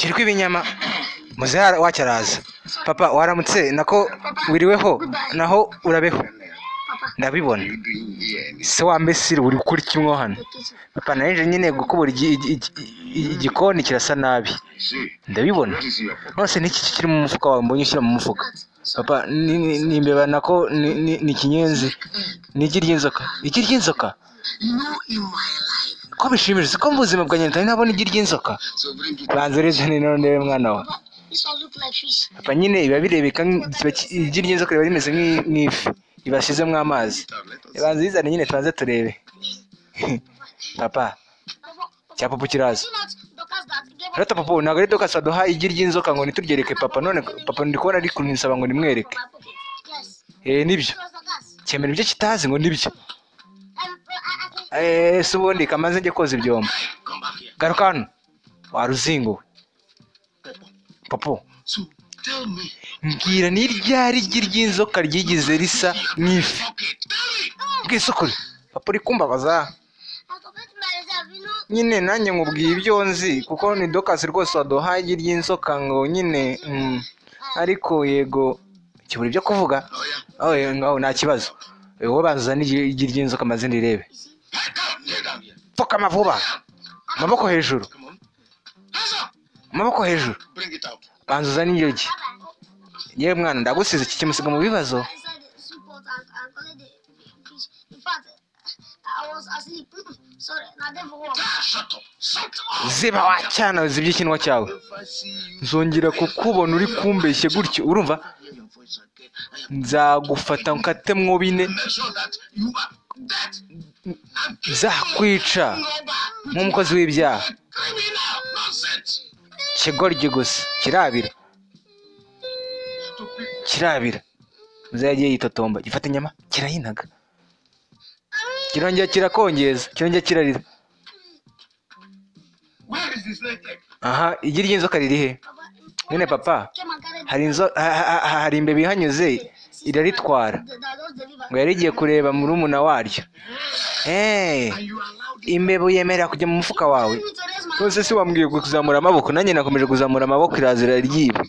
kirwa ibinyama muzehe wacyo araza papa waramutse nako wiriweho naho urabeho ndabibona se wa mbesiri uri gukora kimwe hano papa naje nyine gukubura igi- igi- igi- igikoni kirasa nabi ndabibona nonese n'iki kiri mu mufuka wawe mbonye ushyira mu mufuka papa ni- ni- ni imbeba nako ni- ni- ni ikinyenzi ni igi ry'inzoka igi ry'inzoka ko bishimishije ko mu buzima bwanjye ntari nabona igi ry'inzoka banza urezane none ndebe mwana wawe papa nyine biba birebeka nk- kiba ki- igi ry'inzoka riba rimeze nk'i- nk'ifi ribashyizemo amazi banza urizane nyine tubanze turebe papa cya papa kiraza rata papa ubu ntabwo ari dokasi waduha igi ry'inzoka ngo nituryereke papa none papa ndi kubona ari kuntisaba ngo nimwereke eh nibyo cyemera ibyo kitazi ngo nibyo eh se ubundi kamaze njye koza ibyombo garuka hano waruzinguwe papa mbwira ni ryari igi ry'inzoka ryigeze risa nk'ifi bwisukure papa uri kumbabaza nyine nanjye nkubwiye ibyo nzi kuko ni dokasi rwose waduhaye igi ry'inzoka ngo nyine mm, ariko yego kibura ibyo kuvuga aho ngaho nta kibazo wowe banza uzane igi- igi ry'inzoka maze ndirebe pfukama vuba amaboko hejuru amaboko hejuru banza uzane iryo gi yewe mwana ndagusize iki kimusiga mu bibazo ziba wacyana zibye ikinwa cyawe nzongera kukubona uri kumbeshye gutyo urumva nzagufata nkate mwo bine nzakwica nk'umukozi w'ibyaha kigoryi gusa kirabira kirabira muzehe yagiye yitotomba gifata inyama kirayinaga kirongera kirakongeza kirongera kirarira aha igi ry'inzoka riri he nyine papa hari inzo ha- ha- ha- hari imbeba ihanyuze iraritwara ngo yari igiye kureba murumuna waryo eee imbeba uyemerera kujya mu mufuka wawe rwose si wambwiye kuzamura amaboko nanjye nakomeje kuzamura amaboko irazira ryiba